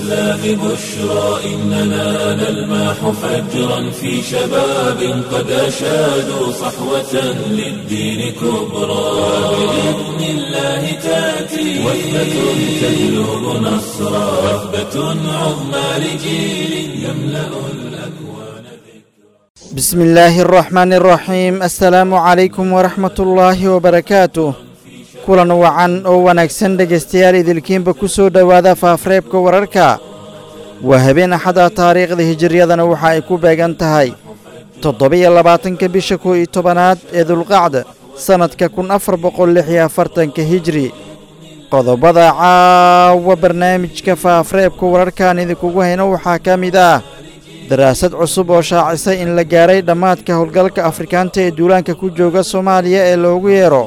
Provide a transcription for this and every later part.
الإسلام بشرى إننا نلمح فجرا في شباب قد أشادوا صحوة للدين كبرى بإذن الله تأتي وثبة تهلب نصرا وثبة عظمى لجيل يملأ الأكوان بسم الله الرحمن الرحيم السلام عليكم ورحمة الله وبركاته kulan wacan oo wanaagsan dhegaystayaal idilkiinba ku soo dhowaada faafreebka wararka waa habeen axada taariikhda hijiriyadana waxa ay ku beegan tahay toddobiyo labaatanka bisha kow iyo tobanaad ee dulqacda sannadka kun afar boqol lix iyo afartanka hijri qodobada caawa barnaamijka faafreebka wararkaan idinkugu hayno waxaa ka mid ah daraasad cusub oo shaacisay in la gaaray dhammaadka howlgalka afrikaanta ee duulaanka ku jooga soomaaliya ee loogu yeero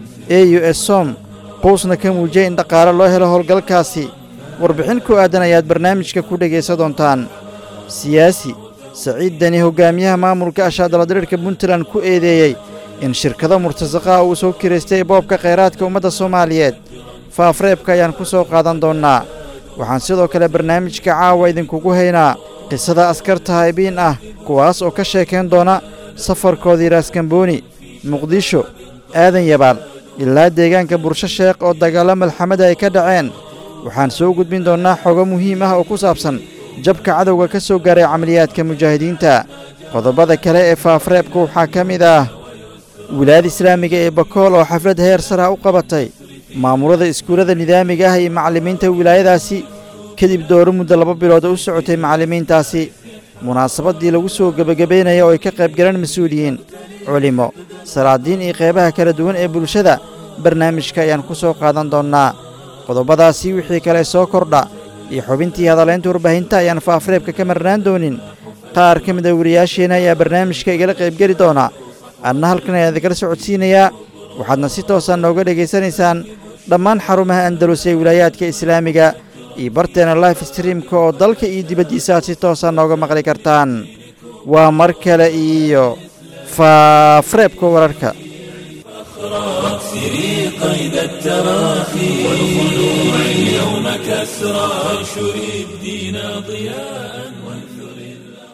e u s som quusna ka muujiyay in dhaqaale loo helo howlgalkaasi warbixin ku aadan ayaad barnaamijka ku dhegaysa doontaan siyaasi saciid deni hogaamiyaha maamulka ashaadaladirirka puntland ku eedeeyey in shirkado murtasaqaha uu soo kiraystay boobka khayraadka ummadda soomaaliyeed faafreebka ayaan ku soo qaadan doonnaa waxaan sidoo kale barnaamijka caawa idinkugu haynaa qisada askarta haybiin ah kuwaas oo ka sheekayn doona safarkoodii raaskambooni muqdisho aadan yabaal ilaa deegaanka bursho sheekh oo dagaallo malxamada ay ka dhaceen waxaan soo gudbin doonnaa xogo muhiim ah oo ku saabsan jabka cadowga ka soo gaaray camaliyaadka mujaahidiinta qodobada kale ee faafreebka waxaa ka mid ah wilaayada islaamiga ee bakool oo xaflad heer sara u qabatay maamulada iskuullada nidaamiga ah iyo macallimiinta wilaayadaasi kadib dooro muddo laba bilood oo u socotay macallimiintaasi munaasabaddii lagu soo gebagabaynaya oo ay ka qayb galeen mas-uuliyiin culimo salaadiin iyo qeybaha kala duwan ee bulshada barnaamijka ayaan ku soo qaadan doonnaa qodobadaasi wixii kale soo kordha iyo xubintii hadalaynta warbaahinta ayaan faafreebka ka marnaan doonin qaar ka mid a wariyaasheenna ayaa barnaamijka igala qaybgeli doona adna halkan ayaan idikala socodsiinayaa waxaadna si toosaan nooga dhegaysanaysaan dhammaan xarumaha andalus ee wilaayaadka islaamiga iyo barteena life streamka oo dalka iyo dibaddiisa aad si toosaan nooga maqli kartaan waa mar kale iyo faafreebka wararka واكسري قيد التراخي والخلوع اليوم كسرى وانشري الدين ضياء وانثري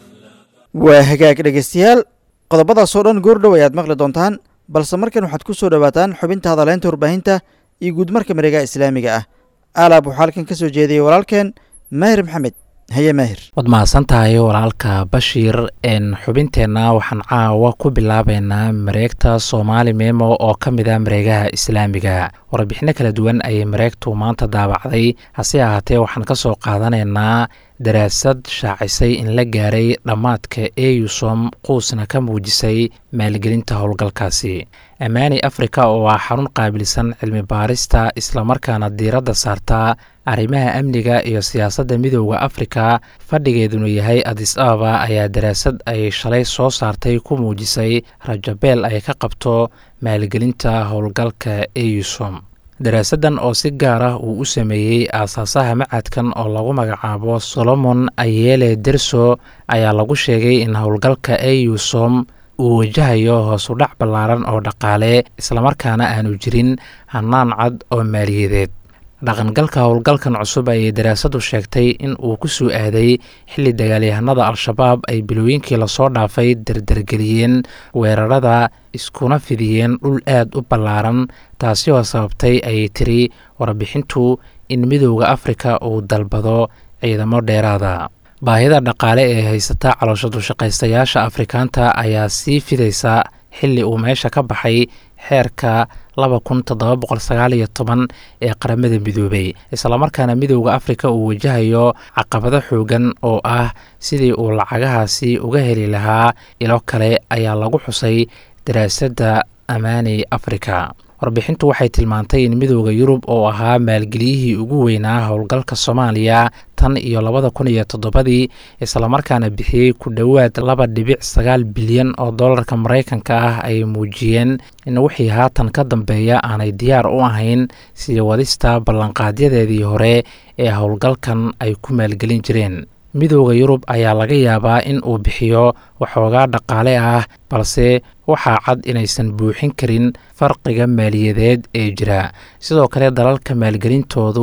waa hagaag dhegaystayaal qodobadaasoo dhan goordhow ayaad maqli doontaan balse markan waxaad ku soo dhowaataan xubinta hadaleynta warbaahinta iyo guudmarka mareegaha islaamiga ah aalaab waxaa halkan ka soo jeediyey walaalkeen maahir maxamed haye maahir waad mahadsan tahay walaalka bashiir n xubinteenna waxaan caawa ku bilaabeynaa mareegta soomaali memo oo ka mid a mareegaha islaamiga warbixino kala duwan ayay mareegtu maanta daabacday hase ahaatee waxaan ka soo qaadanaynaa daraasad shaacisay in la gaaray dhammaadka eusom quusna ka muujisay maalgelinta howlgalkaasi ammaani afrika oo ah xarun qaabilsan cilmi baarista islamarkaana diiradda saarta arrimaha amniga iyo siyaasadda midooda afrika fadhigeeduna yahay adis ababa ayaa daraasad ay shalay soo saartay ku muujisay rajabeel ay ka qabto maalgelinta howlgalka eusom daraasaddan oo si gaar ah uu u sameeyey aasaasaha macadkan oo lagu magacaabo solomon ayele derso ayaa lagu sheegay in howlgalka eusom uu wajahayo hoosudhac ballaaran oo dhaqaale islamarkaana aanu jirin hannaan cad oo maaliyadeed dhaqangalka howlgalkan cusub ayay daraasadu sheegtay in uu ku soo aaday xilli dagaalyahanada al-shabaab ay bilooyinkii lasoo dhaafay dardargeliyeen weerarada iskuna fidiyeen dhul aad u ballaaran taasi oo sababtay ayay tiri warbixintu in midooda afrika uu dalbado ciidamo dheeraada baahida dhaqaale ee haysata caloosha dushaqaystayaasha afrikaanta ayaa sii fidaysa xilli uu meesha ka baxay xeerka laba kun toddoba boqol sagaal iyo toban ee qaramada midoobay islamarkaana midooda afrika uu wajahayo caqabado xoogan oo ah sidii uu lacagahaasi uga heli lahaa ilo kale ayaa lagu xusay daraasadda amaani afrika warbixintu waxay tilmaantay in midooda yurub oo ahaa maalgeliyihii ugu weynaa howlgalka soomaaliya tan iyo labada kun iyo toddobadii islamarkaana bixiyey ku dhowaad laba dhibic sagaal bilyan oo dollarka maraykanka ah ay muujiyeen in wixii haatan ka dambeeya aanay diyaar u ahayn sii wadista ballanqaadyadeedii hore ee howlgalkan ay ku maalgelin jireen midooda yurub ayaa laga yaabaa in uu bixiyo waxoogaa dhaqaale ah balse waxaa cad inaysan buuxin karin farqiga maaliyadeed ee jira sidoo kale dalalka maalgelintoodu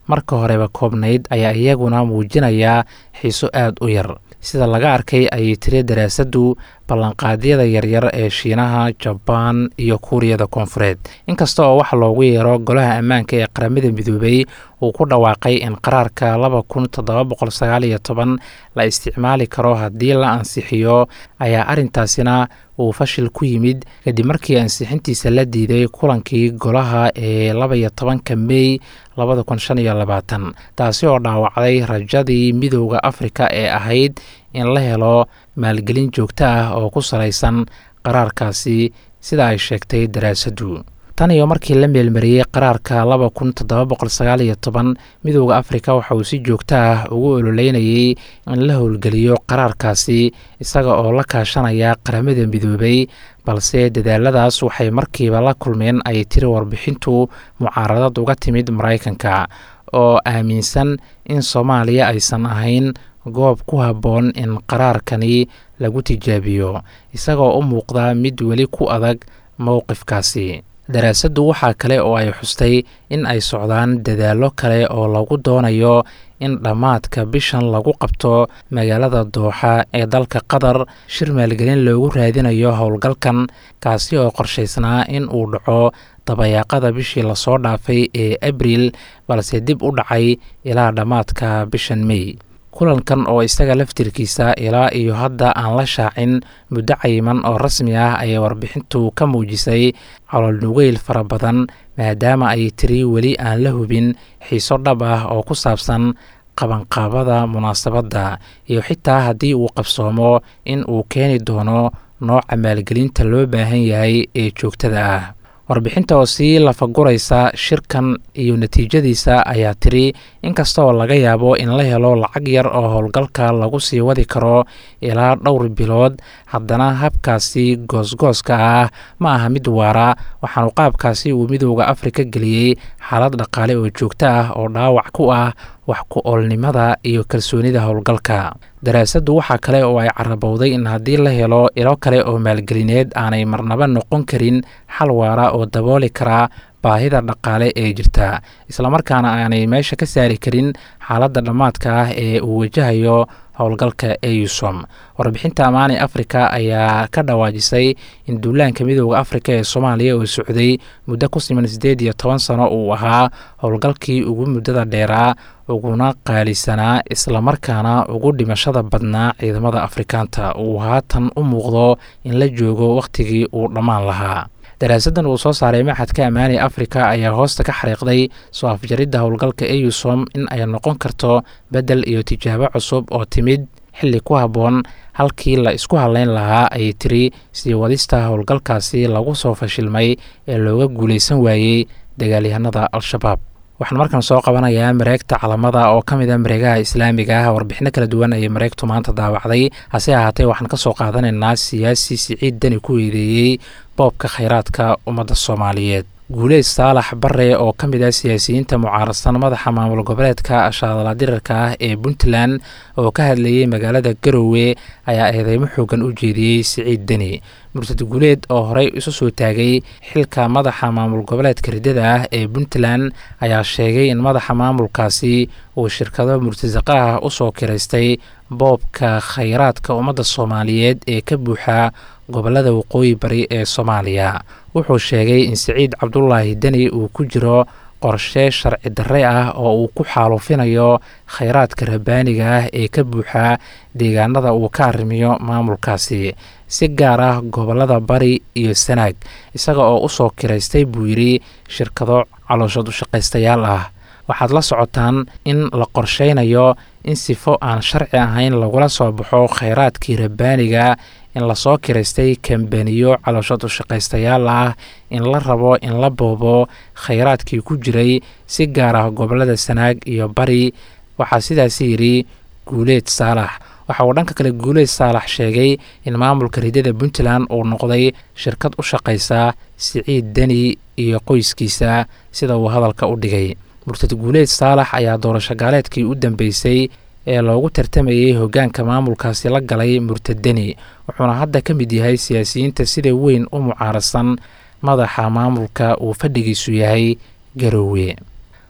marka horeba koobnayd ayaa iyaguna muujinaya xiiso aad u yar sida laga arkay ayay tiri daraasaddu ballanqaadyada yaryar ee shiinaha jabaan iyo kuuriyada koonfureed inkasta oo waxa loogu yeero golaha ammaanka ee qaramada midoobay uu ku dhawaaqay in qaraarka laba kun toddoba boqol sagaal iyo toban la isticmaali karo haddii la ansixiyo ayaa arrintaasina uu fashil ku yimid kadib markii ansixintiisa la diiday kulankii golaha ee laba iyo tobanka mey labada kun shan iyo labaatan taasi oo dhaawacday rajadii midooda afrika ee ahayd in la helo maalgelin joogto ah oo ku salaysan qaraarkaasi sida ay sheegtay daraasaddu tan iyo markii la meelmariyey qaraarka laba kun toddoba boqol sagaal iyo toban midooda afrika waxa uu si joogto ah ugu ololeynayay in la howlgeliyo qaraarkaasi isaga oo la kaashanaya qaramada midoobay balse dadaaladaas waxay markiiba la kulmeen ay tiri warbixintu mucaaradad uga timid maraykanka oo aaminsan in soomaaliya aysan ahayn goob ku habboon in qaraarkani lagu tijaabiyo isagoo u muuqda mid weli ku adag mowqifkaasi daraasaddu waxaa kale oo ay xustay in ay socdaan dadaallo kale oo lagu doonayo in dhammaadka bishan lagu qabto magaalada dooxa ee dalka qatar shir maalgelin loogu raadinayo howlgalkan kaasi oo qorshaysnaa in uu dhaco dabayaaqada bishii lasoo dhaafay ee abriil balse dib u dhacay ilaa dhammaadka bishan mey kulankan oo isaga laftirkiisa ilaa iyo hadda aan la shaacin muddo cayiman oo rasmi ah ayay warbixintu ka muujisay cololnugeyl fara badan maadaama ay tiri weli aan la hubin xiiso dhab ah oo ku saabsan qabanqaabada munaasabadda iyo xitaa haddii uu qabsoomo in uu keeni doono nooca maalgelinta loo baahan yahay ee joogtada ah warbixinta oo sii lafaguraysa shirkan iyo natiijadiisa ayaa tiri inkasta oo laga yaabo in la helo lacag yar oo howlgalka lagu sii wadi karo ilaa dhowr bilood haddana habkaasi goosgooska ah ma aha mid waara waxaanu qaabkaasi uu midooda afrika geliyey xaalad dhaqaale oo joogto ah oo dhaawac ku ah wax ku oolnimada iyo kalsoonida howlgalka daraasaddu waxaa kale oo ay carabowday in haddii la helo ilo kale oo maalgelineed aanay marnaba noqon karin xal waara oo dabooli karaa baahida dhaqaale ee jirta islamarkaana aanay meesha ka saari karin xaaladda dhammaadka ah ee uu wajahayo howlgalka eusom warbixinta amaani afrika ayaa ka dhawaajisay in duulaanka midooda afrika ee soomaaliya oo socday muddo ku siman siddeed iyo toban sano uu ahaa howlgalkii ugu muddada dheeraa uguna qaalisanaa islamarkaana ugu dhimashada badnaa ciidamada afrikaanta uu haatan u muuqdo in la joogo wakhtigii uu dhammaan lahaa daraasaddan uu soo saaray maxadka ammaani afrika ayaa hoosta ka xariiqday soo afjaridda howlgalka eusom in ay noqon karto beddel iyo tijaabo cusub oo timid xilli ku habboon halkii la isku hadleyn lahaa ayay tiri sii wadista howlgalkaasi lagu soo fashilmay ee looga guulaysan waayey dagaalyahanada al-shabaab waxaan markan soo qabanayaa mareegta calamada oo ka mid a mareegaha islaamiga ah warbixino kala duwan ayay mareegtu maanta daawacday hase ahaatee waxaan ka soo qaadanaynaa siyaasi siciid dani ku eedeeyey boobka khayraadka ummadda soomaaliyeed guuleed saalax bare oo ka mid ah siyaasiyiinta mucaarasan madaxa maamul goboleedka shaadala dirarka ah ee puntland oo ka hadlayey magaalada garowe ayaa eedeymo xoogan u jeediyey siciid deni mursad guuleed oo horey isu soo taagay xilka madaxa maamul goboleedka riddada ah ee puntland ayaa sheegay in madaxa maamulkaasi uu shirkado murtasaqa ah usoo kiraystay boobka khayraadka ummadda soomaaliyeed ee ka buuxa gobolada waqooyi bari ee soomaaliya wuxuu sheegay in siciid cabdulaahi deni uu ku jiro qorshe sharci darre ah oo uu ku xaalufinayo khayraadka rabbaaniga ah ee ka buuxa deegaanada uu ka arrimiyo maamulkaasi si gaar ah gobolada bari iyo sanaag isaga oo usoo kiraystay buu yidhi shirkado calooshad ushaqaystayaal ah waxaad la socotaan in la qorsheynayo in sifo aan sharci ahayn lagula soo baxo khayraadkii rabbaaniga in lasoo kiraystay kambaniyo calooshad ushaqaystayaal ah in la rabo in la boobo khayraadkii ku jiray si gaar ah gobolada sanaag iyo bari waxaa sidaasi yidhi guuleed saalax waxa uu dhanka kale guuleed saalax sheegay in maamulka riddada puntland uu noqday shirkad u shaqaysa siciid deni iyo qoyskiisa sida uu hadalka u dhigay murtad guuleed saalax ayaa doorasho gaaleedkii u dambeysay ee loogu tartamayey hoggaanka maamulkaasi la galay murtad deni wuxuuna hadda ka mid yahay siyaasiyiinta sida weyn u mucaarasan madaxa maamulka uu fadhigiisu yahay garowe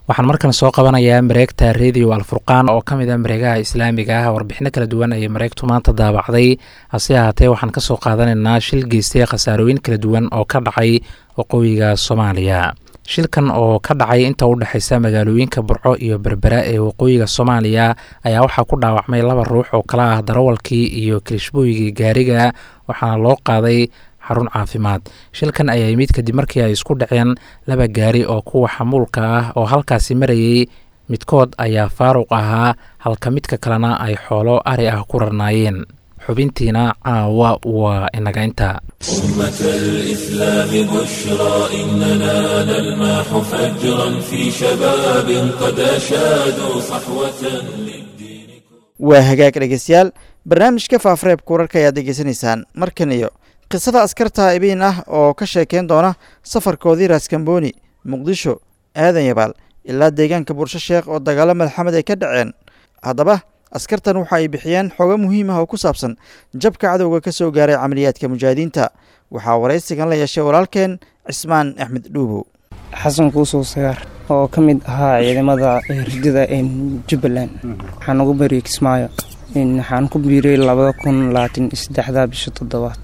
waxaan markan soo qabanayaa mareegta radio alfurqaan oo ka mid a mareegaha islaamiga ah warbixino kala duwan ayay mareegtu maanta daabacday hase ahaatee waxaan ka soo qaadanaynaa shil geystay khasaarooyin kala duwan oo ka dhacay waqooyiga soomaaliya shilkan oo ka dhacay inta u dhexaysa magaalooyinka burco iyo berbera ee waqooyiga soomaaliya ayaa waxaa ku dhaawacmay laba ruux oo kala ah darawalkii iyo kirishbooygii gaariga waxaana loo qaaday xarun caafimaad shilkan ayaa yimid kadib markii ay isku dhaceen laba gaari oo kuwa xamuulka ah oo halkaasi marayay midkood ayaa faaruq ahaa halka midka kalena ay xoolo ari ah ku rarnaayeen xubintiina caawa waa inaga inta أمة الإسلام بشرى إننا نلمح فجرا في شباب قد أشادوا صحوة للدين waa hagaag dhegeystayaal barnaamijka faafareebka wararka ayaad degeysanaysaan markan iyo qisada askarta ibiin ah oo ka sheekeyn doona safarkoodii raaskambooni muqdisho aadan yabaal ilaa deegaanka bursho sheekh oo dagaalo madaxamed ay ka dhaceen haddaba askartan waxa ay bixiyeen xogo muhiim ah oo ku saabsan jabka cadowga ka soo gaaray camaliyaadka mujaahidiinta waxaa waraysigan la yeeshay walaalkeen cismaan axmed dhuubow xasan kuusow sagaar oo ka mid ahaa ciidamada ridida jubbaland waxaan ugu bariyey kismaayo waxaan ku biiray labada kun labaatan iyo saddexda bisha toddobaad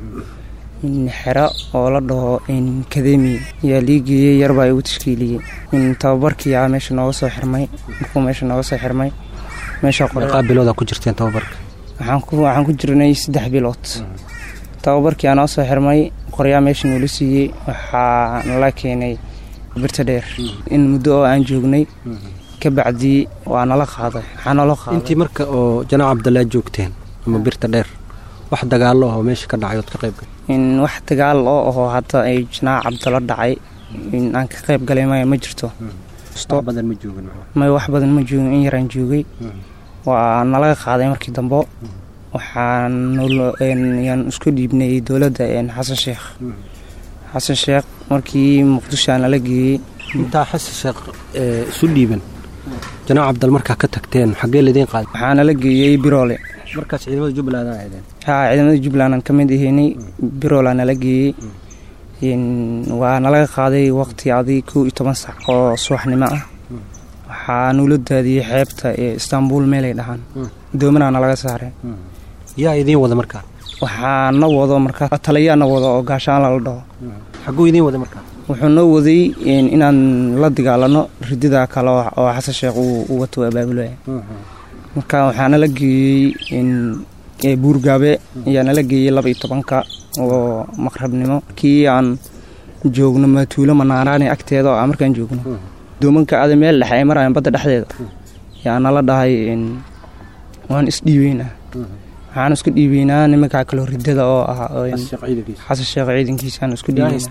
xero oo la dhaho kademi ayaa lii geeyey yarbaa igu tashkiiliyey tababarkii aa meesha nooga soo xirmay markuu meesha nooga soo xirmay meesha meeqaa bilooda ku jirteen tababarka waxaan ku jirnay saddex bilood tababarkii aa noo soo xirmay qoryaa meesha nuula siiyey waxaa nala keenay birta dheer in muddo oo aan joognay ka bacdii waa nala qaaday waxaa nala qaaday intii marka oo janaac cabdallaa joogteen ama birta dheer wax dagaallo ah oo meesha ka dhacay ood ka qayb in wax dagaal oo ahoo hadda ay janaac cabdalo dhacay in aan ka qayb galay maya ma jirto wax badan ma joogin may wax badan ma joogin in yaraan joogay waa nalaga qaaday markii dambo waxaan yaan isku dhiibnay dowladda xasan sheekh xasan sheekh markii muqdisho aa nala geeyey intaa xasan sheekh isu dhiiban janaac cabdal markaa ka tagteen xaggee laidiin qaaday waxaa nala geeyey biroole markaas ciidamada jubbaland aa ahaydeen haa ciidamada jubbaland aan ka mid ahaynay biroolaa nala geeyey waa nalaga qaaday waqti adi kow iyo toban sac oo subaxnimo ah waxaa nuula daadiyey xeebta ee istaanbul meelay dhahaan doomanaa nalaga saaray yaa idiin wada markaa waxaa na wado markaa taliyaa na wado oo gaashaan lala dhaho xagguu idiin wada markaa wuxuu noo waday inaan la dagaalano ridida kale oo xasan sheekh uu wato abaabulaya marka waxaa nala geeyey buurgaabe ayaa nala geeyey laba iyo tobanka oo maqrabnimo kii aan joogno matuulo manaaraani agteeda oo markaan joogno doomanka ada meel dhexe ay marayaan badda dhexdeeda yaa nala dhahay waan isdhiibeynaa waxaan isku dhiibeynaa nimankaa kaloo ridada oo ah xasan sheekh ciidankiisaan isku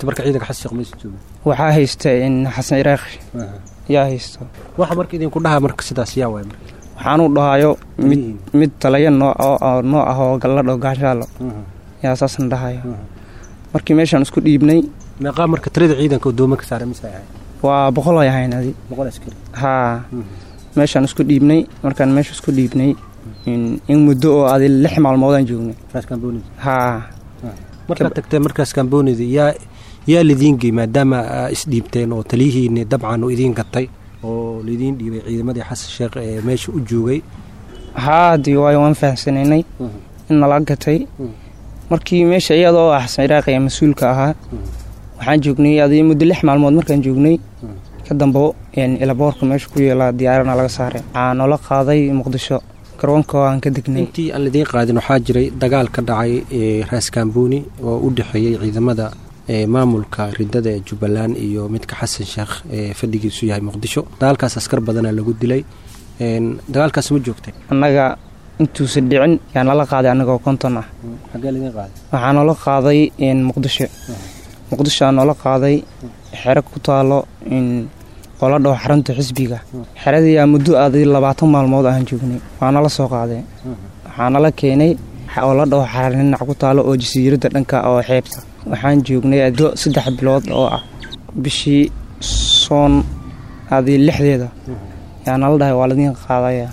dhiibeynaa haysta xasan iraaqi yaa haysta waxa marka idinku dhaha marka sidaas yaa waay marka waxaanuu dhahayo mid mid talaya noo noo ah oo galladho gaashaalo yaa saasna dhahayo markii meeshaan isku dhiibnay meeqaa marka tirada ciidanka oo doomanka saaray mise ahay waa boqol ay ahayn adi boqol askari haa meeshaan isku dhiibnay markaan meesha isku dhiibnay in muddo oo adi lix maalmoodaan joognay haa markaad tagteen markaas kambonida yaa yaa lidiin gey maadaama isdhiibteen oo taliyihiini dabcan uu idiin gatay oo laidiin dhiibay ciidamadii xasan sheekh ee meesha u joogay haa dii waayo waan fahamsanaynay in nala gatay markii meesha iyadoo ah xasan iraaqi ee mas-uulka ahaa waxaan joognay adi muddo lix maalmood markaan joognay ka dambo ilaboorka meesha ku yeelaa diyaarana laga saaray waxaa noola qaaday muqdisho garoonka aan ka degnay intii aan lidiin qaadin waxaa jiray dagaal ka dhacay raaskamboni oo u dhexeeyey ciidamada maamulka ridada ee jubbaland iyo midka xasan sheekh ee fadhigiisu yahay muqdisho dagaalkaas askar badanaa lagu dilay dagaalkaas ma joogtay annaga intuusan dhicin yaa nala qaaday annagoo konton ah waxaa noola qaaday muqdisho muqdisho aa noola qaaday xero ku taalo oola dhaho xarunta xisbiga xeradiiyaa muddo aaday labaatan maalmood aan joognay waa nala soo qaaday waxaa nala keenay oo la dhaho xarninac ku taalo oo jasiiradda dhanka oo xeebta waxaan joognay addo saddex bilood oo ah bishii soon aaday lixdeeda yaa nala dhahay waa ladiin qaadaya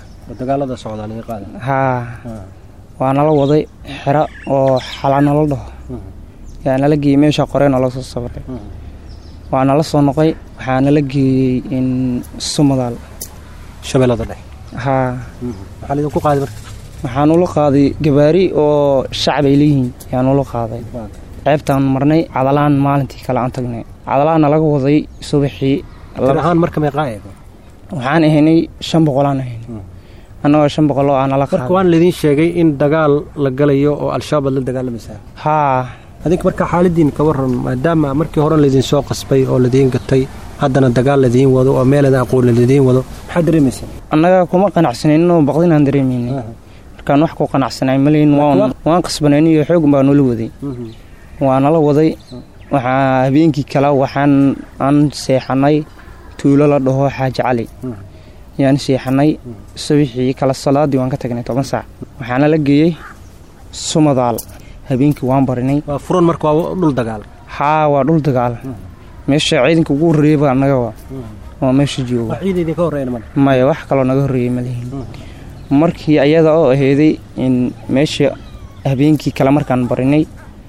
haa waa nala waday xero oo xala nala dhaho yaa nala geeyey meesha qoree noola soo sabaray waa nala soo noqay waxaa nala geeyey in sumadaal shabeellada dhexe haa waxaa laydinku qaaday marka waxaan ula qaaday gabaari oo shacab ay leeyihiin ayaan ula qaaday ceebtaan marnay cadalaan maalintii kale aan tagnay cadalaana laga waday subaxii tir ahaan marka meeqaa eego waxaan ahaynay shan boqolaan ahaynay annagoo shan boqol oo aa nala marka qaaday waan laydin sheegay in dagaal la galayo oo al-shabaab aad la dagaalamaysaa haa adinka marka xaaladiin ka waran maadaama markii hore laydin soo qasbay oo ladiin gatay haddana dagaal ladiin wado oo meeladan aqoon ladiin wado maxaad dareemaysaa annaga kuma qanacsaneyn inuu baqdinaan dareemaynay markaan wax ku qanacsanay malayn waan waan qasbanayn iyo xoog baa noola waday waa nala waday waxaa habeenkii kale waxaan aan seexanay tuulo la dhaho xaaji cali yaan seexanay subaxii kale salaadii waan ka tagnay toban saac waxaana la geeyey sumadaal habeenkii waan barinay waa furan marka waa dhul dagaal haa waa dhul dagaal meesha ciidanka ugu horreeyaba annaga waa waa meesha jooga wax ciid idinka horreeyna male maya wax kaloo naga horreeyey malihin markii ayada oo aheeday in meesha habeenkii kale markaan barinay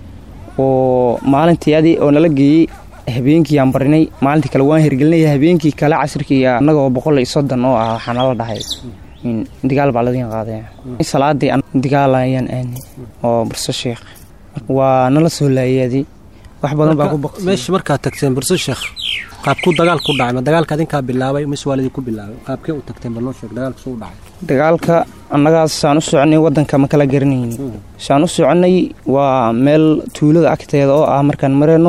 oo maalintii adi oo nala geeyey habeenkii aan barinay maalintii kale waan hirgelinay habeenkii kale casirkii annagoo boqol iyo soddon oo ah waxaa nala dhahay in digaal baa ladiin qaadaya salaadii an- digaal ayaan aanay oo burso sheekh waa nala soo laayadi wax badan baa ku Marka, baqtay meesha markaad tagteen burso sheekh qaabkuu dagaal ku dhacay ma dagaalka adinkaa bilaabay mise waa ladinku bilaabay qaabkee u tagteen bal noo sheeg dagaalka suu u dhacay dagaalka annagaas saan u soconay waddanka ma kala garanayni saan u soconay waa meel tuulada agteeda oo ah markaan marayno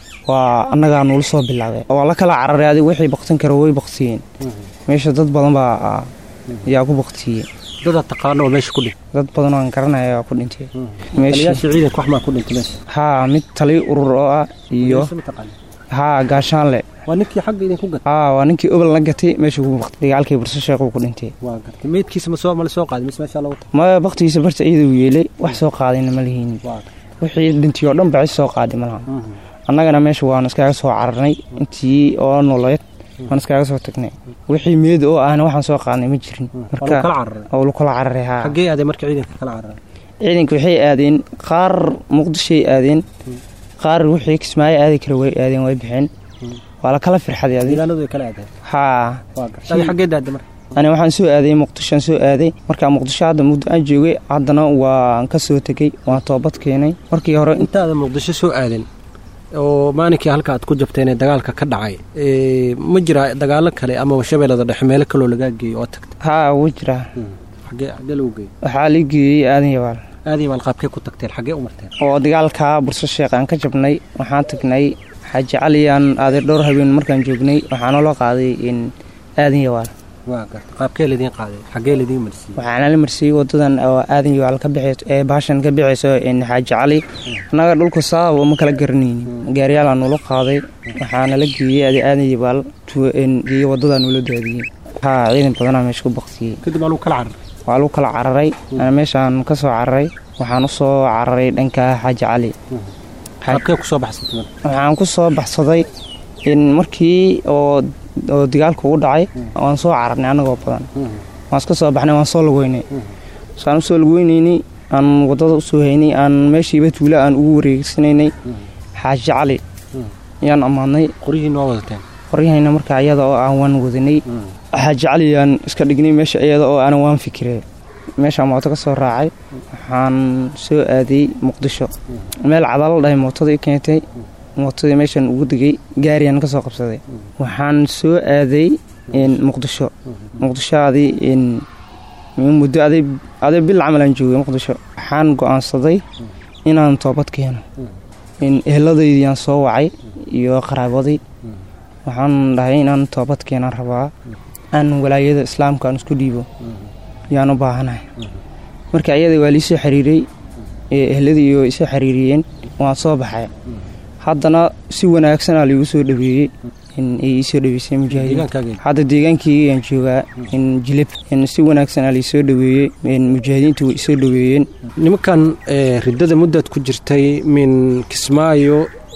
waa annagaa nuula soo bilaabay waa la kala cararay adig wixii baktin kara way baktiyeen meesha dad badan baa ah, yaa ku baktiyey dadaad taqaano oo meesha ku dhintay dad badan oo aan garanaya aa ku dhintay meesha taliyaasha ciidanka wax maa ku dhintay meesha haa mid tali urur oo ah iyo Meesha ma taqaanaa? haa gaashaanle waa ninkii xagga idinku gatay haa waa ninkii obol la gatay meesha ku baktay dagaalkii burso sheekuu ku dhintay waa gartay meydkiisa ma soo mala soo qaaday mise meesha lagu tagay ma baktigiisa barta iyada uu yeelay wax soo qaadayna ma lihiin waa wixii dhintay oo dhan baa cis soo qaaday malaha annagana meesha waan iskaga soo cararnay intii oo nololeed waan iskaga soo tagnay wixii meed oo ahna waxaan soo qaadnay ma jirin waa marka lagu kala cararay oo lagu kala cararay haa xaggee aaday marka ciidanka kala cararay ciidanka waxay aadeen qaar muqdishoay aadeen qaar wixii kismaayo aadi kara way aadeen way bixeen waa la kala firxaday adi deegaanadu ay kala aadeen haa waa gartay adi xaggee daada marka ani waxaan soo aaday muqdishoan soo aaday markaa muqdisho hadda muddo aan joogay haddana waan ka soo tegey waan toobad keenay markii hore intaada muqdisho soo aadan oo maalinkii halka aad ku jabteen ee dagaalka ka dhacay ee, ma jira dagaalo kale ama shabeellada dhexe meelo kaloo lagaa geeyo oo tagtay haa wuu jiraa xaggee xaggee lagu geeyo waxaa la geeyey aadan yabaal aadii maal qaabkee ku tagteen xaggee u marteen oo dagaalka burso sheekh aan ka jabnay waxaan tagnay xaaji caliyaan aaday dhowr habeen markaan joognay waxaana loo qaaday in aadan yawaal waa gartay qaabkee ladiin qaaday xaggee ladiin marsiiyey waxaana la marsiiyey wadadan oo aadan yawaal ka bixayso ee baashan ka bixayso in xaaji cali annaga dhulka saaba ma kala garanaynin gaariyaalaa nula qaaday waxaana la geeyey adi aadan yawaal geeye wadadaa nula daadiyey haa ciidan badanaa meesha ku baktiyey kadib waa lagu kala cararay waa lagu kala cararay ana meeshaan ka soo cararay waxaan u soo cararay dhanka xaaji cali qaabkee ku soo baxsatay marka waxaan ku soo baxsaday in markii oo oo dagaalku u dhacay waan soo cararnay annagoo badan waan iska soo baxnay waan soo lagoynay saan usoo lageynaynay aan wadada usoo haynay aan meeshiiba tuula aan ugu wareegsanaynay xaaji cali ayaan ammaadnay qoryihii noo wadateen qoryahayna markaa iyada oo aan waan wadanay xaaji cali aan iska dhignay meesha iyada oo aan waan fikirey meeshaan mooto ka soo raacay waxaan soo aaday muqdisho meel cadalo dhahay mootada i keentay mootadii meeshaan ugu degay gaariyaan ka soo qabsaday waxaan soo aaday muqdisho muqdisho adi muddo aday aday bil camal aan joogay muqdisho waxaan go-aansaday inaan toobad keeno eheladaydiyaan soo wacay iyo qaraabadii waxaan dhahay inaan toobad keenaan rabaa aan walaayada islaamka aan isku dhiibo yaan u baahanahay marka ayada waa liisoo xiriiray ehladii iyo isoo xiriiriyeen waan soo baxay haddana si wanaagsanaa laigu soo dhaweeyey ay iisoo dhaweysay mujaahidiin hadda deegaankiygaan joogaa jilib si wanaagsanaa laisoo dhaweeyey mujaahidiintu way isoo dhaweeyeen nimankan riddada muddaad ku jirtay min kismaayo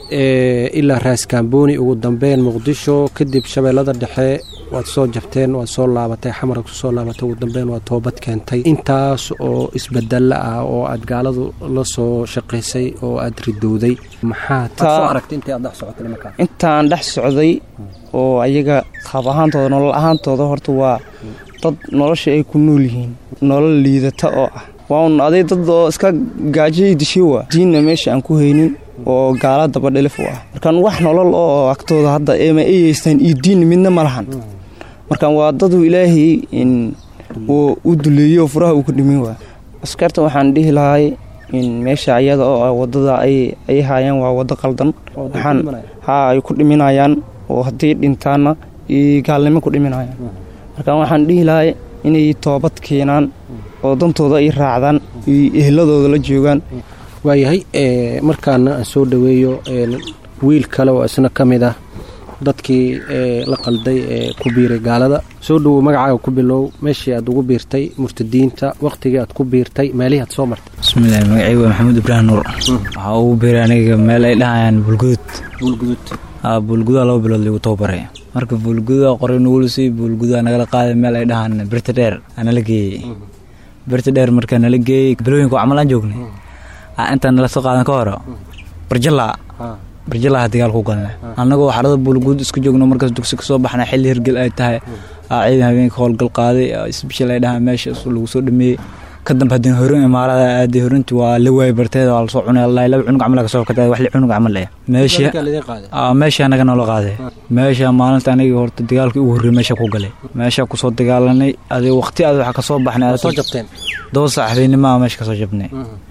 ilaa raaskambooni ugu dambeyn muqdisho kadib shabeellada dhexe waad soo jabteen waad soo laabatay xamara kusoo laabatay ugu dambeyn waad toobad keentay intaas oo isbedelo ah oo aad gaaladu la soo shaqaysay oo aad ridowday maxaad soo aragtay intii aad dhex socotay markaa intaan dhex socday oo ayaga qaab ahaantooda nolol ahaantooda horta waa dad nolosha ay ku nool yihiin nolol liidata oo ah waa un aday dad oo iska gaajay dishay waa diinna meesha aan ku haynin oo gaala dabadhelif u ah markaan wax nolol oo agtooda hadda eema ay haystaan iyo diinna midna ma lahan markaan waa dadu ilaahay uu u duleeyo furaha uu ka dhimin waa askarta waxaan dhihi lahay in meesha ayada oo ah wadada ay haayaan waa wado qaldan waxaan haa ay ku dhiminayaan oo haddii dhintaanna iyo gaalnimo ku dhiminayaan markaan waxaan dhihi lahay inay toobad keenaan oo dantooda ay raacdaan iyo ehladooda la joogaan waayahay markaana aan soo dhoweeyo wiil kale oo isna ka mid ah dadkii la qalday ee ku biiray gaalada soo dhowow magacaaga ku bilow meeshii aad ugu biirtay murtadiinta wakhtigii aad ku biirtay meelihii aad soo martay bismillahi magacaygu waa maxamuud ibraahim nuur waxaa ugu biiray aniga meel ay dhahayaan buulgudud buulgudud buulgudaa laba bilood ligu tababaray marka buulgudaa qoray nugulusay buulgudaa nagala qaaday meel ay dhahaan birta dheer anala geeyey birta dheer markaa nala geeyey bilooyinka camal aan joognay intaan nala soo qaadan ka hore barjala barjalaha dagaal ku galna annagoo xarada buulguud isku joogno markaas dugsi kasoo baxna xilli hirgel ay tahay ciidan habeenka howlgal qaaday isbishal ay dhahaan meesha lagu soo dhameeyey kadamba haddii horin imaarada aaday horinti waa la waayay barteeda waa lasoo cunay allahi laba cunug camal kasoo katay wax li cunug camal eh meesha meesha anaga noola qaaday meesha maalinta aniga horta dagaalkii ugu horreeyay meesha ku galay meesha kusoo dagaalanay adig waqti aad waxa kasoo baxnay soo jabteen doo saxabeynimo meesha kasoo jabnay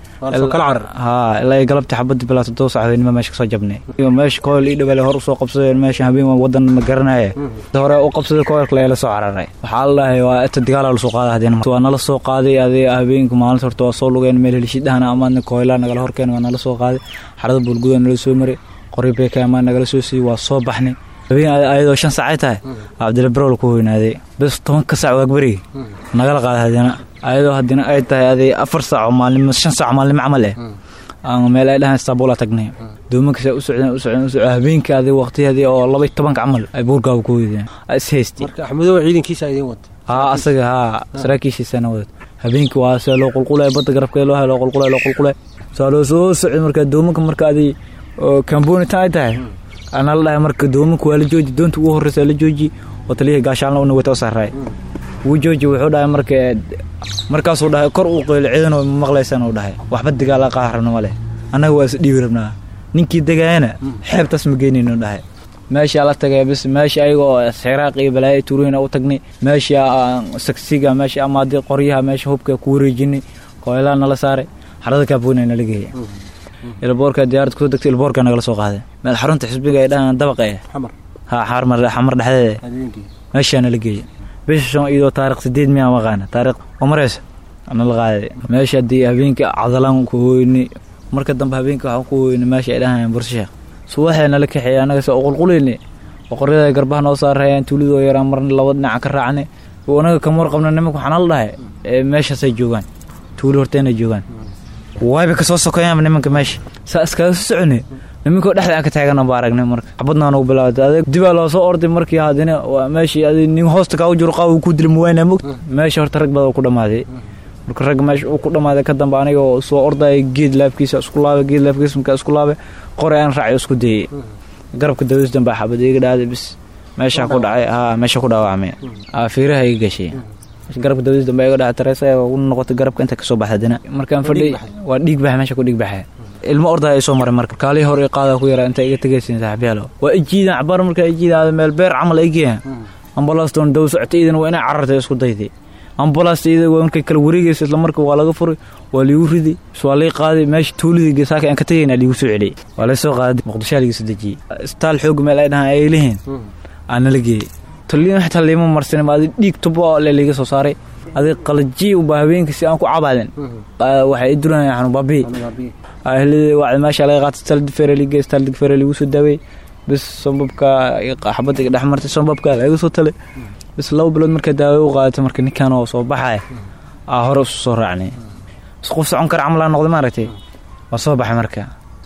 haa ilaa galabtii xabadii bilaa todoba saxabeynimo meesha kasoo jabnay meesha kool ii dhawale hor usoo qabsadeen meesha habeen wadan ma garanaya hore u qabsaday koolka la soo cararay waxaa la dhahay waa inta dagaala lasoo qaaday hadeen waa nala soo qaaday adee habeenka maalinta horta waa soo lugeen meel helishidhahana amaadna kooylaa nagala horkeen waa nala soo qaaday xarada buulguda nala soo maray qori beeka amaan nagala soo siiyey waa soo baxnay habeen ayadoo shan saacay tahay cabdilla barowl ku weynaaday bes tobanka saac waagberigi nagala qaaday hadeena ayadoo haddina ay tahay aday afar saaco maalnimo shan saaco maalnimo camal eh meel ay dhahaan istanbul tagnayn doomankaas u socdeen u socdeen u socdeen habeenkii aday waqtiyadii oo laba tobanka camal ay buurgaaga ku weydeen is haystay marka axmedow ciidankiisa idiin wata haa asaga haa saraakiishiisana wada habeenkii waa see loo qulqulay badda garabkeeda loo hay loo qulqulay loo qulqulay saa loo soo socday marka doomanka marka aday kamboni tan ay tahay ana la dhahay marka doomanka waa la jooji doonta ugu horreysa la jooji oo taliyihii gaashaalna una wata u sarraay wuu jooji wuxuu dhahay marka markaasuu dhahay kor uu qeylo ciidanoo maqlaysaan uu dhahay waxba dagaala qaarabna ma leh annaga waa is dhiibi rabnaa ninkii degaayana xeebtaas ma geynayno dhahay meeshaa la tagay bis meesha ayagoo xiraaq iyo balaayo tuurooyina u tagnay meesha sagsiga meesha amaadii qoryaha meesha hubka ku wareejinay kooylaa nala saaray xarada kaaboona nala geeyay ilboorka diyaarad kusoo degtay ilboorka nagala soo qaaday meel xarunta xisbiga ay dhahaan dabaqa eh ha xamar xamar dhexdeeda meeshaa nala geeyay bisha shan iyadoo taarikh sideed miyaa maqaana taarikh oo maraysa nala qaaday meesha haddii habeenkii cadalaan ku hooynay marka dambe habeenkii waxaan ku hooynay meesha ay dhahaan bursheekh subaxee nala kaxeeyay annaga se qulqulayne boqoryada garbaha noo saarayaan tuulidoo yaraan marna laba dhinaca ka raacnay anaga kamar qabna nimanka waxaa nala dhahay meeshaasay joogaan tuuli horteenay joogaan wayba kasoo sokeeyaanba nimanka meesha saa iskaga soo socone nimankoo dhexda aan ka taagana ba aragnay marka xabadnaa nagu bilaawatay adeeg dibaa loo soo orday markii haddina waa meeshii adi nin hoosta kaa u jiro qaaw ku dila muwaynaa mogta meesha horta rag badan ku dhammaaday marka rag meesha uu ku dhammaaday ka dambe aniga oo soo ordaya geed laabkiisa isku laabay geed laabkiisa markaa isku laabay qori aan raaci isku dayay garabka dawiis dambe xabad iga dhaaday bis meeshaa ku dhacay haa meesha ku dhaawacmay fiiraha iga gashay garabka dawiis dambe iga dhacay tareesa u noqotay garabka inta kasoo baxda dina markaan fadhi waa dhiig baxa meesha ku dhiig baxay ilmo ordaa ay soo maray marka kaalihii hore qaada ku yaraa inta iga tegaysin saaxiibyaalo waa ijiidan cabaar markaa ijiidaada meel beer camal ay geeyaan ambalastoon daw socotay iidan waa inay carartay isku dayday ambalaasta iyada waa markay kala wareegaysa isla marka waa laga furay waa liigu ridi waa lay qaaday meesha tuulidii gesaaka aan ka tegayna liigu soo celiyay waa lay soo qaaday muqdishaa liiga soo dejiyey isbitaal xoog meel ay dhahaan ay lihiin aa nala geeyey taliin xitaa liima marsanin ma adi dhiig tubo le liiga soo saaray adi qalajiy ubaa habeenkii si aan ku cabaadin waxay i duranayaan xanuun baabii ahladii wacdi meesha laga qaatay staldifere liiga staldifere liigu soo daawey bis sombabka xabadda iga dhex martay sombabka laga soo talay bis laba bilood markaa daawo u qaadatay marka ninkan oo soo baxaya aa hore isu soo raacnay is qof socon kara camal aa noqday maaragtay waa soo baxay marka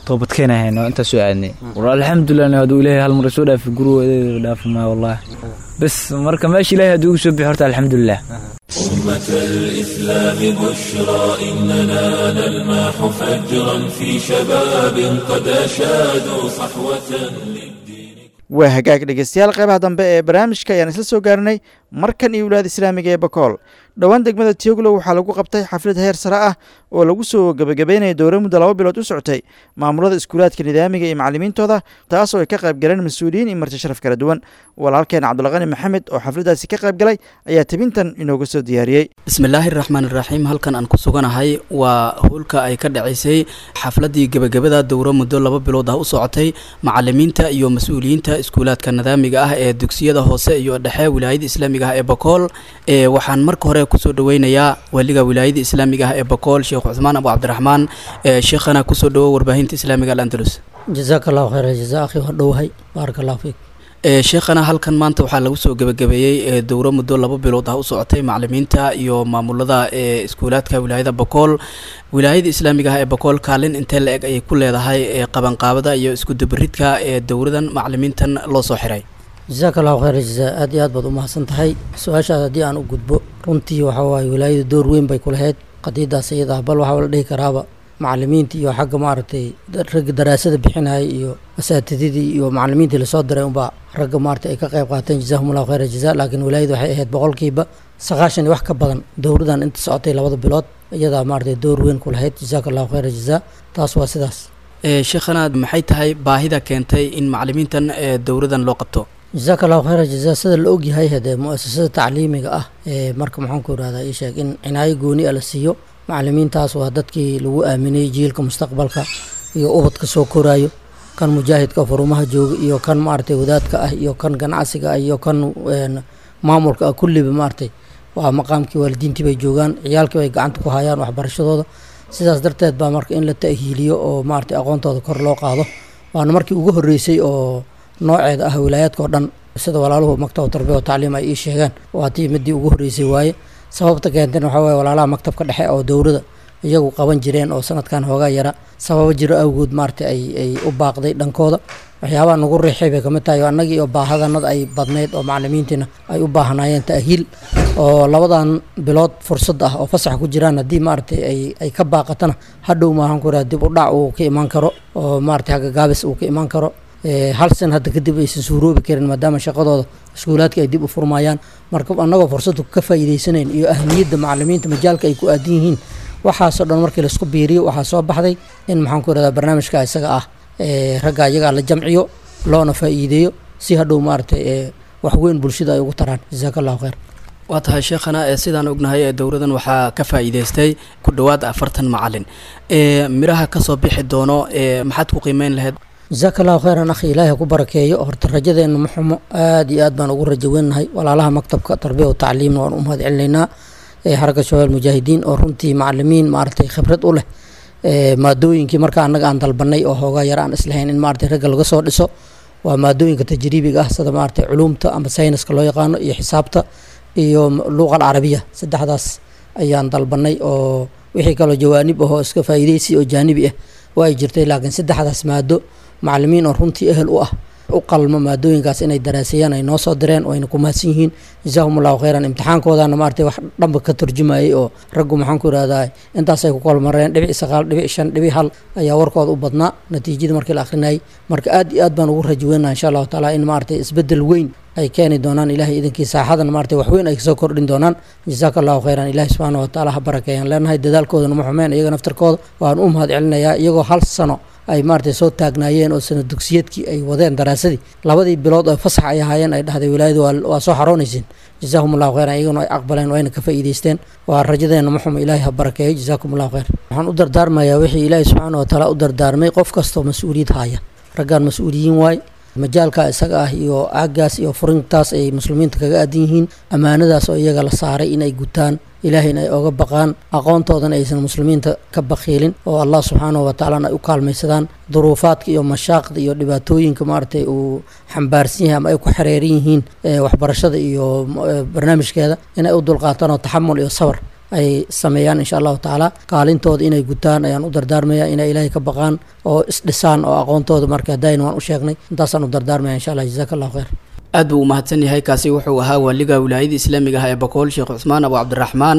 toobad keenahayn oo intaas soo aadnay war alxamdulilah hadduu ilaahay hal mar soo dhaafi gurigooda dhaafi maayo wallahi bas marka meesha ilaahay hadduu igu soo bixi horta alxamdulilah أمة الإسلام بشرى إننا نلمح فجرا في شباب قد أشادوا صحوة للدين waa hagaag dhegeystayaal qeybaha dambe ee barnaamijka ayaan isla soo gaarnay markan iyo wilaayada islaamiga ee bakool dhowaan degmada tioglow waxaa lagu qabtay xaflad heer sare ah oo lagu soo gebagabeynaya dowra muddo laba bilood u socotay maamulada iskuulaadka nidaamiga iyo macalimiintooda taas oo ay ka qayb galeen mas-uuliyiin iyo marti sharaf kala duwan walaalkeen cabdulqani maxamed oo xafladdaasi ka qayb galay ayaa tebintan inooga soo diyaariyey bismillaahi raxmaan iraxiim halkan aan ku suganahay waa howlka ay ka dhacaysay xafladii gebagabada dowro muddo laba bilood ah u socotay macalimiinta iyo mas-uuliyiinta iskuulaadka nidaamiga ah ee dugsiyada hoose iyo dhexe wilaayada islaamiga ah ee bakool ee waxaan marka hore kusoo dhaweynayaa waliga wilaayada islaamiga ah ee bakool sheekh cuthmaan abu cabdiraxmaan ee sheekhana kusoo dhawo warbaahinta islaamiga alandalus jazaaka allahu khayra jazaa akhi waa dhowahay baaraka allahu fiik ee sheekhana halkan maanta waxaa lagu soo gebagabeeyey ee dowro muddo laba bilood ah u socotay macalimiinta iyo maamulada ee iskuulaadka wilaayada bakool wilaayada islaamiga ah ee bakool kaalin intee la eg ayay ku leedahay ee qabanqaabada iyo iskudabaridka ee dowradan macalimiintan loo soo xiray jazaaka allahu khayra jazaa aad iyo aad baad u mahadsan tahay su-aashaas haddii aan u gudbo runtii waxaa waaye wilaayadu door weyn bay ku lahayd qadiidaas iyada ah bal waxaa la dhihi karaaba macalimiinta iyo xagga maaragtay ragga daraasada bixinaya iyo asaatididii iyo macalimiintii lasoo diray unbaa ragga maaragtay ay ka qayb qaateen jazahumullahu khayra jazaa laakiin wilaayadu waxay ahayd boqolkiiba sagaashan iyo wax ka badan dowradan inta socotay labada bilood iyadaa maaragtay door weyn ku lahayd jazaaka allahu khayra jazaa taas waa sidaas ee sheekhana maxay tahay baahida keentay in macalimiintan ee dowradan loo qabto jazaaka allahu khayra jazaa sida la ogyahay hadee mu-asasada tacliimiga ah ee marka maxaan ku irahdaa ii sheeg in cinaayo gooni a la siiyo macalimiintaas waa dadkii lagu aaminay jiilka mustaqbalka iyo ubadka soo koraayo kan mujaahidka furumaha jooga iyo kan maaragtay wadaadka ah iyo kan ganacsiga ah iyo kan maamulka ah kulliba maaragtay waa maqaamkii waalidiintii bay joogaan ciyaalkii bay gacanta ku hayaan waxbarashadooda sidaas darteed baa marka in la ta'hiiliyo oo maaragtay aqoontooda kor loo qaado waana markii ugu horreysay oo nooceeda ah wilaayaadka oo dhan sida walaaluhu maktab tarbiya wa tacliim ay ii sheegeen waa tii midii ugu horreysay waaye sababta keenten waxaa waye walaalaha maktabka dhexe oo dowrada iyagu qaban jireen oo sanadkan hoogaa yara sababo jiro awgood maaragtay ay ay u baaqday dhankooda waxyaabaha nagu riixay bay kamid tahay annagii oo baahadanada ay badnayd oo macalimiintiina ay u baahnaayeen ta'hiil oo labadan bilood fursad ah oo fasax ku jiraan haddii maaragtay ay ay ka baaqatana hadhow maahan ku iraha dib u dhac uu ka imaan karo oo maaragtay hagga gaabis uu ka imaan karo hal san hadda kadib aysan suuroobi karin maadaama shaqadooda iskuulaadka ay dib u furmayaan marka annagoo fursadda ka faa'iidaysanayn iyo ahmiyadda macalimiinta majaalka ay ku aadan yihiin waxaasoo dhan markii laisku biiriyo waxaa soo baxday in maxaan ku irahdaa barnaamijka isaga ah ragga iyagaa la jamciyo loona faa'iideeyo si hadhow maaragtay wax weyn bulshada ay ugu taraan jazaaka allahu khayr waa tahay sheekhana ee sidaan ognahay ee dowradan waxaa ka faa'iidaystay ku dhowaad afartan macalin ee miraha kasoo bixi doono ee maxaad ku qiimeyn lahayd jazaaka allahu khayran akhi ilaahi ku barakeeyo horta rajadeenna ma xumo aad iyo aad baan ugu rajo weynahay walaalaha maktabka tarbiya wa tacliimna waan u mahad celinaynaa xaraka shabaab mujaahidiin oo runtii macalimiin maaragtay khibrad u leh maadooyinkii marka annaga aan dalbanay oo hoogaa yar aan islahayn in maaragtay ragga laga soo dhiso waa maadooyinka tajriibiga ah sida maaragtay culuumta ama sayniska loo yaqaano iyo xisaabta iyo luuqa alcarabiya saddexdaas ayaan dalbanay oo wixii kaloo jawaanib ahoo iska faa'iidaysi oo jaanibi ah waa ay jirtay laakiin saddexdaas maado macalimiin oo runtii ehel u ah u qalmo maadooyinkaas inay daraaseeyaan ay noo soo direen wayna ku mahadsan yihiin jazaahum allahu khayran imtixaankoodana maaragtay wax dhanba ka turjumayay oo raggu maxaan ku irahdaa intaasay ku kolmareen dhibic sagaal dhibic shan dhibic hal ayaa warkooda u badnaa natiijada markii la akhrinayay marka aad iyo aad baan ugu rajo weynaa insha allahu taala in maaragtay isbedel weyn ay keeni doonaan ilahay idankii saaxadana maaragtay wax weyn ay kasoo kordhin doonaan jazaaka allahu khayran ilahi subxaana wa tacaala ha barakeeyaan leenahay dadaalkoodana ma xumeen iyaga naftarkooda waan u mahad celinayaa iyagoo hal sano ay maaragtay soo taagnaayeen oo sana dugsiyadkii ay wadeen daraasadii labadii bilood oo fasax ay ahaayeen ay dhahday wilaayadu waa soo xaroonaysiin jazaahum allahu khayran iyaguna ay aqbaleen wayna ka faa'iidaysteen waa rajadeenna ma xumo ilaahay ha barakeeyo jazaakum allahu khayr waxaan u dardaarmayaa wixii ilaahi subxaana wa tacaala u dardaarmay qof kastoo mas-uuliyad haya raggaan mas-uuliyiin waay majaalka isaga ah iyo aagaas iyo furintaas ay muslimiinta kaga aadan yihiin ammaanadaas oo iyaga la saaray inay gutaan ilaahayna ay oga baqaan aqoontoodana aysan muslimiinta ka bakiilin oo allah subxaanahu wa tacalana ay u kaalmaysadaan duruufaadka iyo mashaaqda iyo dhibaatooyinka maaragtay uu xambaarsan yahay ama ay ku xereeran yihiin waxbarashada iyo barnaamijkeeda inay u dulqaataan oo taxamul iyo sabar ay sameeyaan insha allahu tacaala kaalintooda inay gutaan ayaan u dardaarmaya inay ilaahay ka baqaan oo isdhisaan oo aqoontooda marka dayn waan u sheegnay intaasaan u dardaarmaya insha allah jazaaka allahu khayr aad buu u mahadsan yahay kaasi wuxuu ahaa waaliga wilaayada islaamiga ah ee bakool sheekh cusmaan abu cabdiraxmaan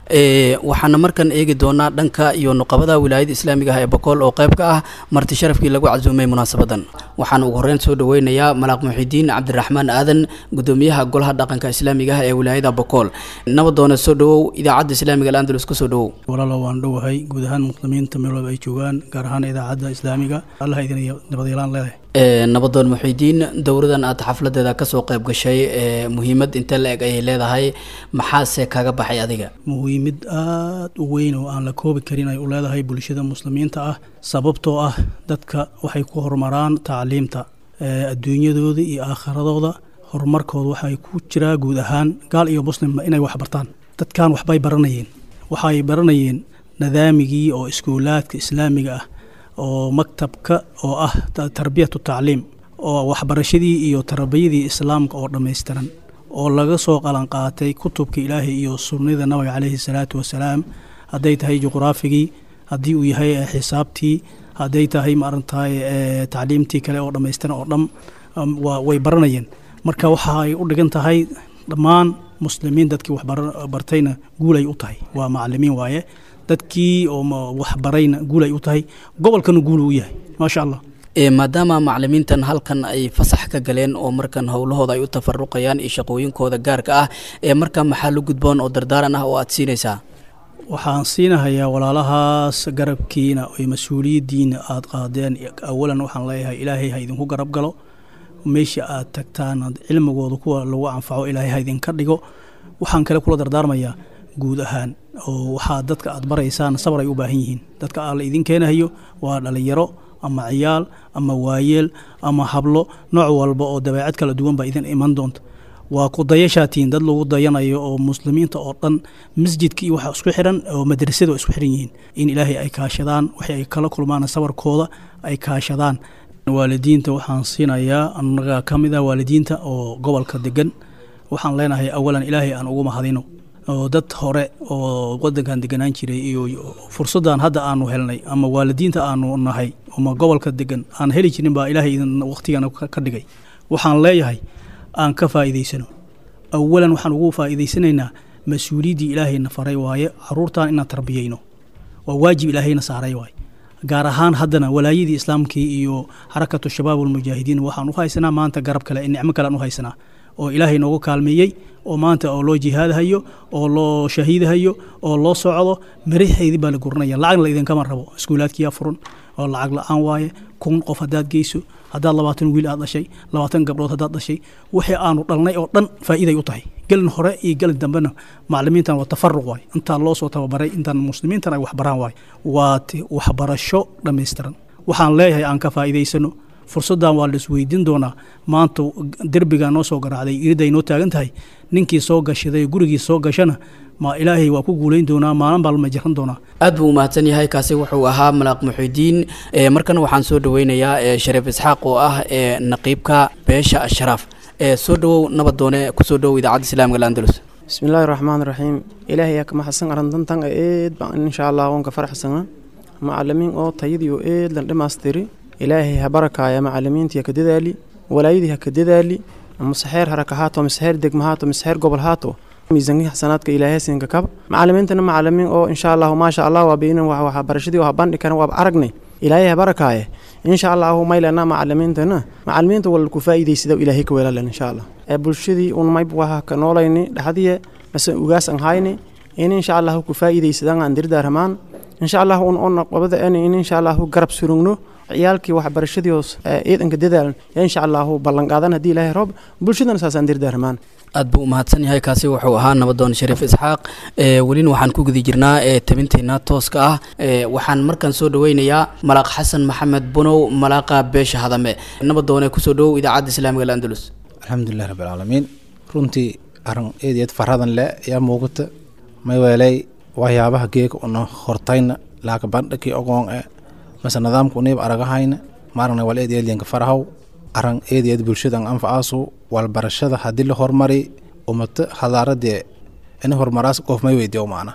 waxaana markan eegi doonaa dhanka iyo nuqabada wilaayada islaamiga ah ee bakool oo qayb ka ah marti sharafkii lagu casuumay munaasabadan waxaana ugu horreyn soo dhaweynayaa malaaq muxidiin cabdiraxmaan aadan gudoomiyaha golaha dhaqanka islaamiga ah ee wilaayada bakool nabadoona soo dhawow idaacadda islaamiga alandalus kusoo dhawow walaalo waan dhowahay guud ahaan muslimiinta meel walba ay joogaan gaar ahaan idaacadda islaamiga allah idin nabadyeelaan leedahay nabadoon muxidiin dowradan aad xafladeeda kasoo qayb gashay muhiimad inte la eg ayay leedahay maxaase kaga baxay adiga muhiimid aada u weyn oo aan la koobi karin ay u leedahay bulshada muslimiinta ah sababtoo ah dadka waxay ku horumaraan tacliimta adduunyadooda iyo aakhiradooda horumarkooda waxay ku jiraa guud ahaan gaal iyo muslimba inay wax bartaan dadkan waxbay baranayeen waxay baranayeen nidaamigii oo iskuulaadka islaamiga ah oo maktabka oo ah tarbiyatu tacliim oo waxbarashadii iyo tarbiyadii islaamka oo dhammaystiran oo laga soo qalan qaatay kutubka ilaahay iyo sunnada nabiga caleyhi salaatu wasalaam hadday tahay juqraafigii haddii uu yahay xisaabtii hadday tahay maaragtahay tacliimtii kale oo dhammaystiran oo dham way baranayeen marka waxa ay u dhigan tahay dhammaan muslimiin dadkii waxbartayna guulay u tahay waa macalimiin waaye dadkii oo waxbarayna guul ay u tahay gobolkana guul uu yahay maasha allah maadaama macalimiintan halkan ay fasax ka galeen oo markan howlahooda ay u tafaruqayaan iyo shaqooyinkooda gaarka ah ee markaa maxaa la gudboon oo dardaaran ah oo aad siinaysaa waxaan siinahayaa walaalahaas garabkiina oy mas-uuliyaddiina aada qaadeen awalan waxaan leeyahay ilaahay ha idinku garab galo meesha aad tagtaan cilmigooda kuwa lagu anfaco ilaahay ha idinka dhigo waxaan kale kula dardaarmayaa guud ahaan oo waxaa dadka aad baraysaan sabar ay u baahan yihiin dadka aa la idin keenahayo waa dhalinyaro ama ciyaal ama waayeel ama hablo nooc walba oo dabeecad kala duwan baa idin iman doonta waa ku dayashaatiin dad lagu dayanayo oo muslimiinta oo dhan masjidka iyo waxa isku xiran oo madrasada oo isku xiran yihiin in ilaahay ay kaashadaan waxay ay kala kulmaan sabarkooda ay kaashadaan waalidiinta waxaan siinayaa annaga ka mid ah waalidiinta oo gobolka degan waxaan leenahay awalan ilaahay aan ugu mahadino oo dad hore oo wadankan deganaan jiray iyo fursaddan hadda aanu helnay ama waalidiinta aanu nahay ama gobolka degan aan heli jirin baa ilaahay idin waqtigana ka dhigay waxaan leeyahay aan ka faa'iidaysano awalan waxaan ugu faa'iidaysanaynaa mas-uuliyaddii ilaahayna faray waaye caruurtan inaan tarbiyeyno waa waajib ilaahayna saaray waaye gaar ahaan haddana walaayadii islaamkii iyo xarakatu shabaab walmujaahidiin waxaan u haysanaa maanta garab kale nicmo kale aan u haysanaa oo ilaahay noogu kaalmeeyey oo maanta oo loo jihaadhayo oo loo shahiidhayo oo loo socdo maraxeydii baa la guranaya lacagna la idinkama rabo iskuulaadkiyaa furan oo lacag la-aan waaye kun qof haddaad geyso haddaad labaatan wiil aad dhashay labaatan gabdhood haddaad dhashay wixii aanu dhalnay oo dhan faa'iiday u tahay gelin hore iyo gelin dambena macalimiintan waa tafaruq waay intaan loo soo tababaray intaan muslimiintan ay waxbaraan waay waa waxbarasho dhammaystiran waxaan leeyahay aan ka faa'iidaysano fursaddan waa la isweydiin doonaa maanta derbigaa noo soo garaacday iriday noo taagan tahay ninkii soo gashaday gurigii soo gashana ma ilaahay waa ku guulayn doonaa maalin baa lama jiran doonaa aad buu umahadsan yahay kaasi wuxuu ahaa malaaq muxidiin markana waxaan soo dhaweynayaa shariif isxaaq oo ah naqiibka beesha asharaaf soo dhawow nabadoone kusoo dhawow idaacadda islaamka landalus bismillaahi raxmaan raxiim ilaahay yaa ka maxadsan arantantan eed baan insha allah wanka faraxsana macalimiin oo tayadii oo eed lan dhamaastiri ilaahay ha barakaaya macalimiintii ha ka dadaali walaayadii ha ka dadaali maseheer haraka haato maseheer degma haato maseheer gobol haato miisankii xasanaadka ilaahay siinka kaba macalimiintana macalimiin oo insha allahu maasha allah waa beynan wax waxbarashadii oo habandhi karan waaba aragnay ilaahay ha barakaaye insha allahu maylana macalimiintana macalimiinta wala ku faa'iidaysada ilaahay ka weelalen insha allah ee bulshadii un mayb waha ka noolayni dhaxdiye mase ugaas an hayni in insha allahu ku faa'iidaysadaan aan dirdaaramaan insha allahu un ona qabada en in insha allahu garab surugno ciyaalkii waxbarashadii hoos ciidanka dadaalan insha allahu ballanqaadan haddii ilaahay roob bulshadana saasaan dirdaarmaan aad buu umahadsan yahay kaasi wuxuu ahaa nabadoon shariif isxaaq welina waxaan ku guda jirnaa tabinteena tooska ah waxaan markaan soo dhaweynayaa malaaq xasan maxamed bunow malaaqa beesha hadame nabadoone kusoo dhawow idaacadda islaamiga alandalus alxamdulilah rabbilcaalamiin runtii arin eed eed faradan le yaa muuqata mayweeley waxyaabaha geeka una hortayna laaka bandhakii ogoon e mase nidaamka uniib aragahayna maaragna wal eed eedliyanka farahaw aran eed eed bulshadan anfacaasu walbarashada haddii la hormari umata hadaaradee ini hormaraas qof may weydiyo maana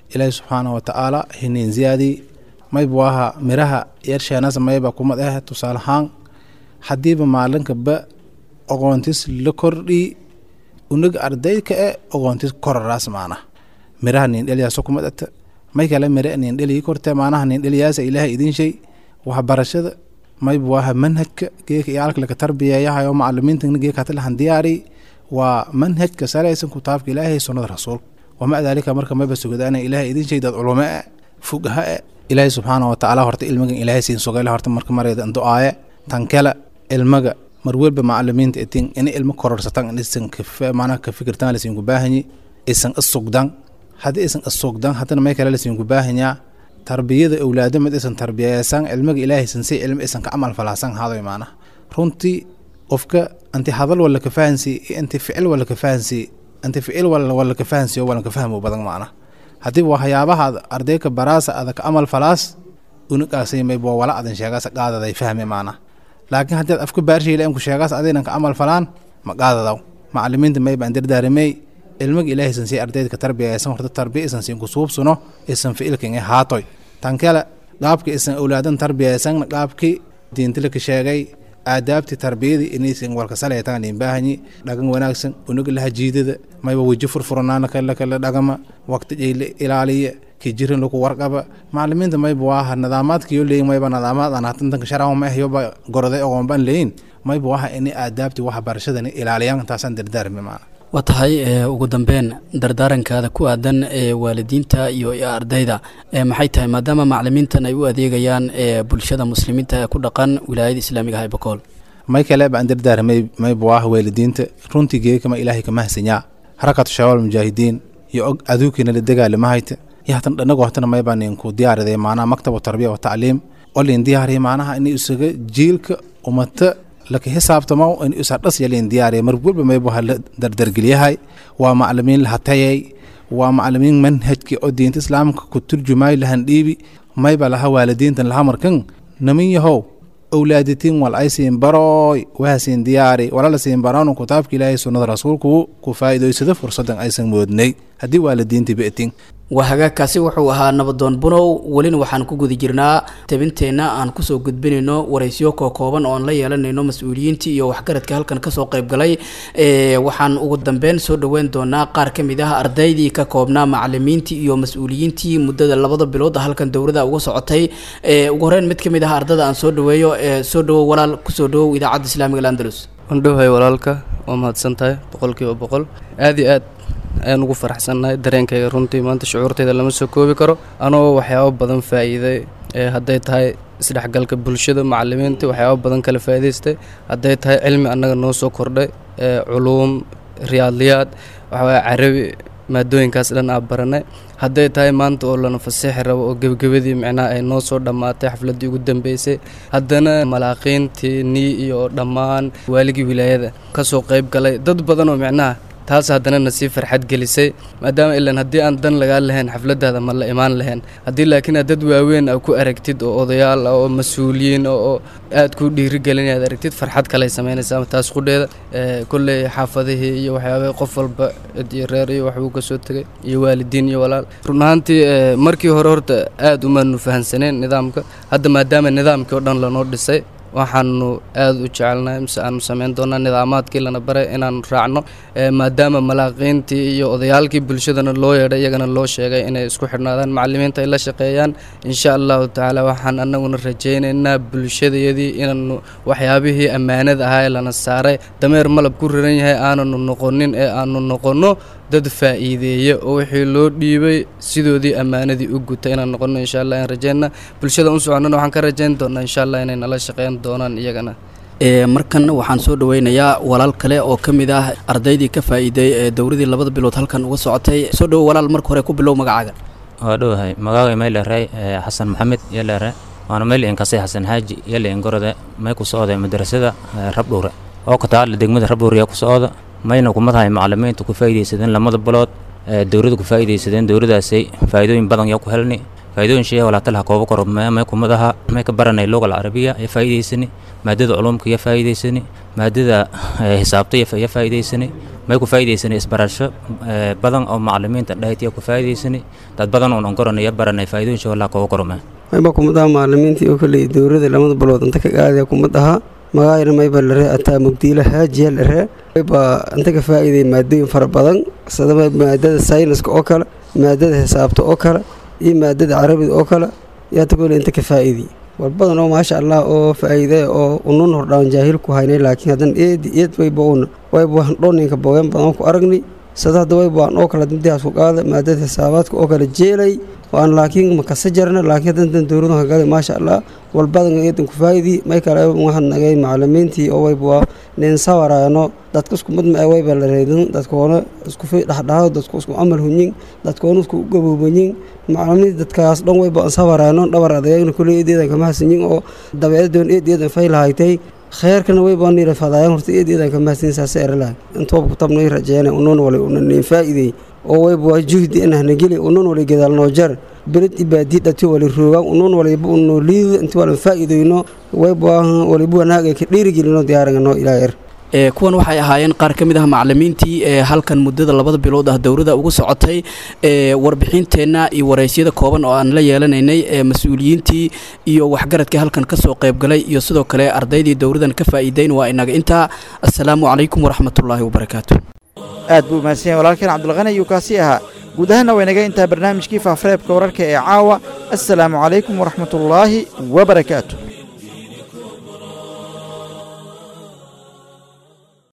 ilaahi subxaana wa tacaala hinin ziyaadii mayba waaha miraha yarsheenas mayba kumad ah tusaalahaan haddiiba maalinkaba oqoontis la kordhii unaga ardayka e oqoontis koraraas maana miraha nindheliyaaso kumad ata may kale mire nindhelii korte maanaha nindheliyaasa ilaahay idin shay waxbarashada mayba waaha manhajka geeka iyaalka laka tarbiyeeyahayo macalimiintana geeka hatalahan diyaari waa manhajka salaysan kitaabka ilaahay sunnada rasuulka wamaca daalika marka mayba sugadaana ilaahay idin shay dad culumo e fugaha e ilaahay subxaana wa tacaala horta ilmagan ilaahay siin sugayla horta marka mareeda do-aaye tan kale ilmaga mar welba macalimiinta itin ina ilmo kororsatan isan maanaha ka fikirtan lasinku baahanyi isan isugdan haddii isan isugdan haddana may kale lasinku baahanyaa tarbiyada awlaado mid isan tarbiyeesan cilmiga ilaahay san si cilmi isan ka camal falaasan hadoy maanaha runtii qofka anti hadal wala ka fahansi anti ficil wala ka fahansi anti ficil wala ka fahansi wala ka fahmo badan maanaha haddii waxyaabaha ardayka baraasa ada ka amal falaas unagaasay mayba wala adan sheegaas qaadaday fahme maanaha laakiin haddii ad afka baarshiila inku sheegaas adaynan ka amal falaan ma qaadadaw macalimiinta mayba an dardaaramey ilmiga ilaahay san sii ardayda ka tarbiyaysan horta tarbiya isan siin kusuubsuno isan ficilkan e haatoy tan kale qaabka isan awlaadan tarbiyaysan qaabkii diintila ka sheegay aadaabti tarbiyadii inaysan walka salaytaan in baahanyi dhagan wanaagsan unaga laha jiidada mayba weji furfuranaana kala kala dhagama waqti jayla ilaaliya kijirin lagu warqaba macalimiinta mayba waaha nidaamaadkiyo leeyin mayba nidaamaad aan hatantanka sharcan ma ahyoba goroday ogoonban leeyin mayba waaha inay aadaabti waxa barashadani ilaaliyaan taasaan dardaarmi maana waa tahay ugu dambeyn dardaarankaada ku aadan ee waalidiinta iyo ardayda maxay tahay maadaama macalimiintan ay u adeegayaan bulshada muslimiinta ee ku dhaqan wilaayada islaamiga ah ee bokool may kale baan dardaarmay mayba waaha waalidiinta runtii geekama ilaahay ka mahsanyaa harakatu shabaab mujaahidiin iyo og aduukiina la dagaalamahayta iyo hatan dhanago hatana maybaa ninku diyaariday maanaha maktabu tarbiya wa tacliim oo liin diyaariya maanaha inay isaga jiilka umata laka xisaabtamo in isa dhas yaliin diyaariya mar walba maybu hala dardargeliyahay waa macalimiin lahatayay waa macalimiin manhajki oo diinta islaamka ku turjumay lahan dhiibi mayba laha waalidiintan laha markan namin yahow awlaaditiin wal ay siin barooy waha siin diyaari walala siin baraanu kitaabka ilaahay sunnada rasuulku ku faa'iidaysada fursadan aysan moodnay haddii waalidiintii be'tin waa hagaagkaasi wuxuu ahaa nabadoon bunow welina waxaan ku guda jirnaa tabinteenna aan kusoo gudbinayno waraysyo kookooban oo aan la yeelanayno mas-uuliyiintii iyo waxgaradka halkan kasoo qaybgalay waxaan ugu dambeyn soo dhoweyn doonaa qaar ka mid ah ardaydii ka koobnaa macalimiintii iyo mas-uuliyiintii muddada labada bilood halkan dowladda uga socotay ugu horeyn mid ka mid ah ardada aan soo dhaweeyo soo dhawow walaal kusoo dhawow idaacadda islaamiga landalus wandhowhay walaalka waa mahadsan tahay boqolkiiba boqol aad iyo aad ayaan ugu faraxsannahay dareenkayga runtii maanta shucuurtayda lama soo koobi karo anoo waxyaabo badan faa'iiday hadday tahay isdhexgalka bulshada macalimiinta waxyaabo badan kala faa'iidaystay hadday tahay cilmi annaga noo soo kordhay culuum riyaadliyaad waxawaya carabi maadooyinkaas dhan aa baranay hadday tahay maanta oo lana faseexi rabo oo gebagabadii micnaha ay noo soo dhammaatay xafladdii ugu dambeysay haddana malaaqiintii nii iyo dhammaan waaligii wilaayada ka soo qayb galay dad badan oo micnaha taas haddana na sii farxad gelisay maadaama ilan haddii aan dan lagaa lahayn xafladdaada ma la imaan lahayn haddii laakiin aad dad waaweyn aa ku aragtid oo odayaal ah oo mas-uuliyiin oo aad ku dhiirigelin aad aragtid farxad kaley samaynaysaa taas qudheeda kolley xaafadihii iyo waxyaabah qof walba cid iyo reer iyo waxbuu ka soo tegay iyo waalidiin iyo walaal run ahaantii markii hore horta aad umaanu fahansaneen nidaamka hadda maadaama nidaamkii oo dhan lanoo dhisay waxaanu aad u jecelnahay mise aanu samayn doonaa nidaamaadkii lana baray inaanu raacno maadaama malaaqiintii iyo odayaalkii bulshadana loo yeedhay iyagana loo sheegay inay isku xidhnaadaan macalimiinta ay la shaqeeyaan insha allahu tacaala waxaan annaguna rajaynaynaa bulshadayadii inaanu waxyaabihii ammaanada ahaa ee lana saaray dameer malab ku riran yahay aananu noqonin ee aanu noqonno dad faa'iideeya oo wixii loo dhiibay sidoodii ammaanadii u guta inaan noqonno insha allah aan rajayna bulshada u soconnana waxaan ka rajayn doonaa insha allah inay nala shaqeyn doonaan iyagana markan waxaan soo dhaweynayaa walaal kale oo ka mid ah ardaydii ka faa'iiday ee dowladii labada bilood halkan uga socotay soo dhowo walaal marka hore ku bilow magacaaga waa dhowahay magaaga mayleray xasan maxamed yelere waana mayl inkasay xasan xaaji yele ingorode may ku socda madrasada rabdhuure oo ka taala degmada rabdhuure ku socda mayna kumadahay macalimiinta ku faa'iidaysadeen lamada bilood dowladda ku faa'iidaysadeen dowladaasay faa'iidooyin badan yaa ku helni faa'iidooyin shee walaatalaha kooba koro may kumadaha may ka baranay luga alcarabiya ya faa'iidaysani maadada culumka ya faa'iidaysani maadada xisaabta ya faa'iidaysani may ku faa'iidaysanay isbarasho badan oo macalimiinta dhahaytiya ku faa'iidaysanay dad badan oon onkoranaya baranay faa'iidooyin shawallaa kooga korome mayba kumad aha macalimiintii oo kaleey dowladda lamada bilood inta ka qaadaya kumad ahaa magaayna mayba laree ataa mugdiila haajiya laree mayba inta ka faa'iiday maadooyin fara badan sida maadada sayniska oo kale maadada xisaabta oo kale iyo maadada carabiga oo kale yaa tagole inta ka faa'iiday war badan oo maasha allah oo faa'iide oo unun hordhaan jaahil ku haynay laakiin haddan eed eed wayba un wayba waxaan dhooninka boogan badan ku aragnay sada hadda wayba waan oo kale dimdihaas ku qaada maadada xisaabaadka oo kale jeelay waan laakiin makasa jarna laakiin haddan dowladu hagaada maasha allah walbadan eedan ku faa'idi may kale waxaan nagay macalimiintii oo wayba waa nin sawaraano dadka isku mid ma wayba la reedin dadkoona isku fi dhaxdhaxo dadku isku amal hunyin dadkoona isku gaboobanyin macalimiinta dadkaas dhan wayba aan sawaraano dhabar adagayna kuley eedeedan kama hasanyin oo dabeecadoon eedeedan faylahaytay kheerkana way baan nira fadaayan horta eed eedan kama hasin saas eralaag intoob ku tabnay rajeena unoon wali unan faa'iiday oo wayba waa juhdi inahna geli unoon wali gadaal noo jar beled ibaadii dhati wali roogaan unoon waliba unoo liido inti walan faa'iidayno wayba waliba wanaaga ka dhiirigelino diyaarangano ilaa er ee kuwan waxay ahaayeen qaar ka mid ah macalimiintii ee halkan muddada labada bilood ah dowladda ugu socotay ee warbixinteenna iyo waraysyada kooban oo aan la yeelanaynay ee mas-uuliyiintii iyo waxgaradkii halkan ka soo qaybgalay iyo sidoo kale ardaydii dowladan ka faa'iideyn waa inaga intaa assalaamu calaykum waraxmatullaahi wabarakaatu aad buu mahadsan yahay walaalkeen cabdulqani ayuu kaasi ahaa guud ahaanna waynaga intaa barnaamijkii faafareebka wararka ee caawa assalaamu calaykum waraxmatullaahi wabarakaatu